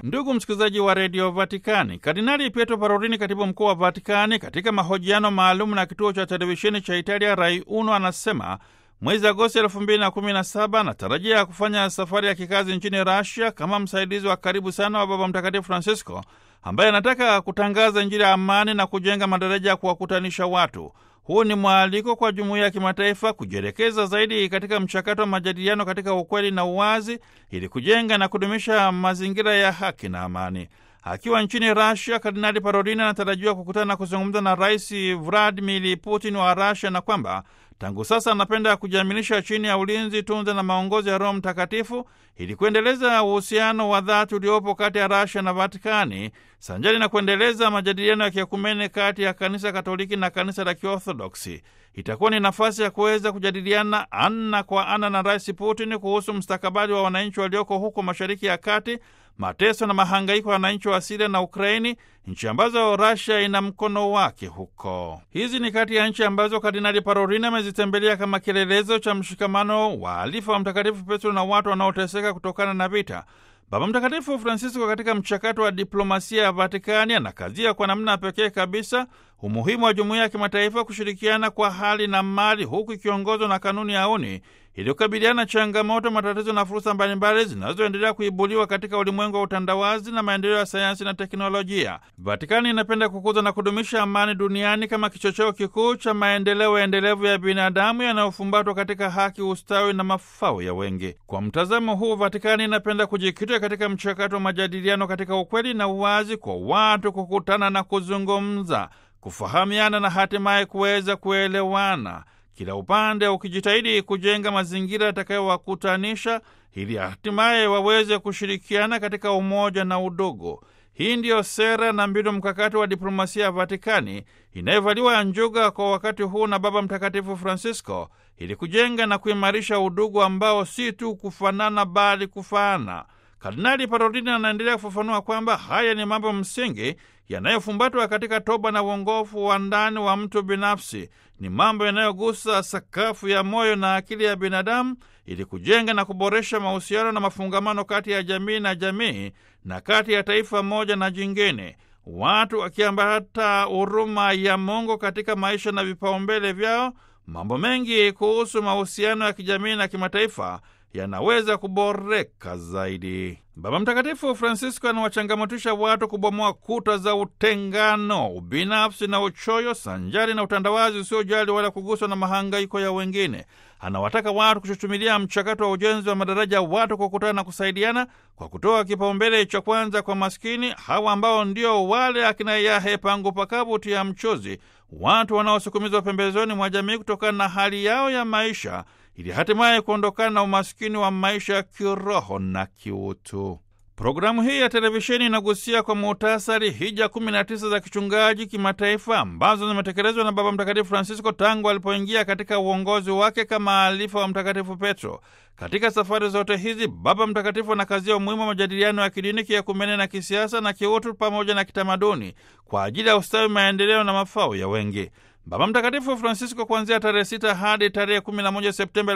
Ndugu msikilizaji wa redio Vatikani, Kardinali Pietro Parolini, katibu mkuu wa Vatikani, katika mahojiano maalum na kituo cha televisheni cha Italia Rai Uno, anasema mwezi Agosti elfu mbili na kumi na saba anatarajia kufanya safari ya kikazi nchini Rasia kama msaidizi wa karibu sana wa Baba Mtakatifu Francisco ambaye anataka kutangaza Injili ya amani na kujenga madaraja ya kuwakutanisha watu. Huu ni mwaliko kwa jumuiya ya kimataifa kujielekeza zaidi katika mchakato wa majadiliano katika ukweli na uwazi ili kujenga na kudumisha mazingira ya haki na amani. Akiwa nchini Rasia, Kardinali Parolini anatarajiwa kukutana na kuzungumza na Rais Vladimir Putin wa Rasia na kwamba tangu sasa anapenda kujiaminisha chini ya ulinzi, tunza na maongozi ya Roho Mtakatifu ili kuendeleza uhusiano wa dhati uliopo kati ya Rasia na Vatikani sanjari na kuendeleza majadiliano ya kiekumene kati ya Kanisa Katoliki na Kanisa la Kiorthodoksi. Itakuwa ni nafasi ya kuweza kujadiliana ana kwa ana na Rais Putin kuhusu mustakabali wa wananchi walioko huko Mashariki ya Kati, mateso na mahangaiko ya wananchi wa Siria na Ukraini, nchi ambazo Rasia ina mkono wake huko. Hizi ni kati ya nchi ambazo Kardinali Parolin amezitembelea kama kielelezo cha mshikamano wa alifa wa Mtakatifu Petro na watu wanaoteseka kutokana na vita. Baba Mtakatifu Francisco katika mchakato wa diplomasia ya Vatikani anakazia kwa namna pekee kabisa umuhimu wa jumuiya ya kimataifa kushirikiana kwa hali na mali, huku ikiongozwa na kanuni ya uni ili kukabiliana changamoto, matatizo na fursa mbalimbali zinazoendelea kuibuliwa katika ulimwengu wa utandawazi na maendeleo ya sayansi na teknolojia. Vatikani inapenda kukuza na kudumisha amani duniani kama kichocheo kikuu cha maendeleo endelevu ya binadamu yanayofumbatwa katika haki, ustawi na mafao ya wengi. Kwa mtazamo huu, Vatikani inapenda kujikita katika mchakato wa majadiliano katika ukweli na uwazi, kwa watu kukutana na kuzungumza, kufahamiana na hatimaye kuweza kuelewana kila upande ukijitahidi kujenga mazingira yatakayowakutanisha ili hatimaye waweze kushirikiana katika umoja na udogo. Hii ndiyo sera na mbinu mkakati wa diplomasia ya Vatikani inayovaliwa njuga kwa wakati huu na Baba Mtakatifu Francisco ili kujenga na kuimarisha udugu ambao si tu kufanana bali kufaana. Kardinali Parolini anaendelea kufafanua kwamba haya ni mambo msingi yanayofumbatwa katika toba na uongofu wa ndani wa mtu binafsi. Ni mambo yanayogusa sakafu ya moyo na akili ya binadamu ili kujenga na kuboresha mahusiano na mafungamano kati ya jamii na jamii na kati ya taifa moja na jingine, watu wakiambata huruma ya Mungu katika maisha na vipaumbele vyao. Mambo mengi kuhusu mahusiano ya kijamii na kimataifa yanaweza kuboreka zaidi. Baba Mtakatifu Francisco anawachangamotisha watu kubomoa kuta za utengano, ubinafsi na uchoyo, sanjari na utandawazi usiojali wala kuguswa na mahangaiko ya wengine. Anawataka watu kuchuchumilia mchakato wa ujenzi wa madaraja, watu kukutana na kusaidiana kwa kutoa kipaumbele cha kwanza kwa maskini hawa ambao ndio wale akina Yahe pangu pakavu ya mchozi, watu wanaosukumizwa pembezoni mwa jamii kutokana na hali yao ya maisha ili hatimaye kuondokana na umaskini wa maisha ya kiroho na kiutu. Programu hii ya televisheni inagusia kwa muhtasari hija 19 za kichungaji kimataifa ambazo zimetekelezwa na Baba Mtakatifu Francisco tangu alipoingia katika uongozi wake kama alifa wa Mtakatifu Petro. Katika safari zote hizi, Baba Mtakatifu anakazia umuhimu wa majadiliano ya kidini, kiekumene na kisiasa na kiutu pamoja na kitamaduni kwa ajili ya ustawi, maendeleo na mafao ya wengi. Baba Mtakatifu Francisco kuanzia tarehe sita hadi tarehe 11 Septemba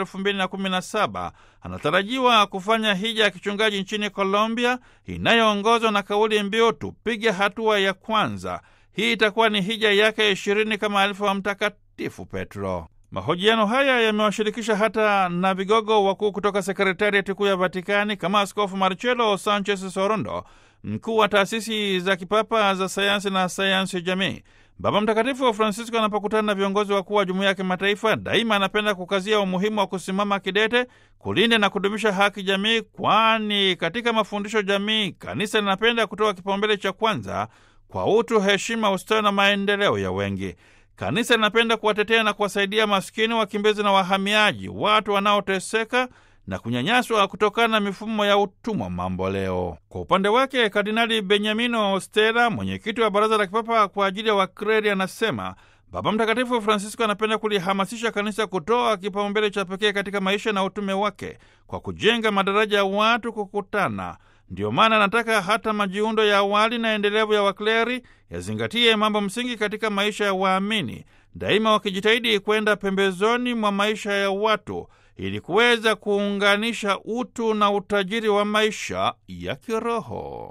2017 anatarajiwa kufanya hija ya kichungaji nchini Colombia inayoongozwa na kauli mbiu tupige hatua ya kwanza. Hii itakuwa ni hija yake ishirini kama alifa wa Mtakatifu Petro. Mahojiano haya yamewashirikisha hata na vigogo wakuu kutoka sekretariati kuu ya Vatikani kama Askofu Marcelo Sanchez Sorondo, mkuu wa taasisi za kipapa za sayansi na sayansi ya jamii. Baba Mtakatifu wa Francisco anapokutana na viongozi wakuu wa jumuiya ya kimataifa, daima anapenda kukazia umuhimu wa kusimama kidete kulinda na kudumisha haki jamii, kwani katika mafundisho jamii kanisa linapenda kutoa kipaumbele cha kwanza kwa utu, heshima, ustawi na maendeleo ya wengi. Kanisa linapenda kuwatetea na kuwasaidia maskini, wakimbizi na wahamiaji, watu wanaoteseka na kunyanyaswa kutokana na mifumo ya utumwa mamboleo. Kwa upande wake, Kardinali Benyamino Stella, mwenyekiti wa Baraza la Kipapa kwa ajili ya Wakreri, anasema Baba Mtakatifu Francisco anapenda kulihamasisha kanisa kutoa kipaumbele cha pekee katika maisha na utume wake kwa kujenga madaraja ya watu kukutana. Ndiyo maana anataka hata majiundo ya awali na endelevu ya wakleri yazingatie mambo msingi katika maisha ya waamini, daima wakijitahidi kwenda pembezoni mwa maisha ya watu ili kuweza kuunganisha utu na utajiri wa maisha ya kiroho.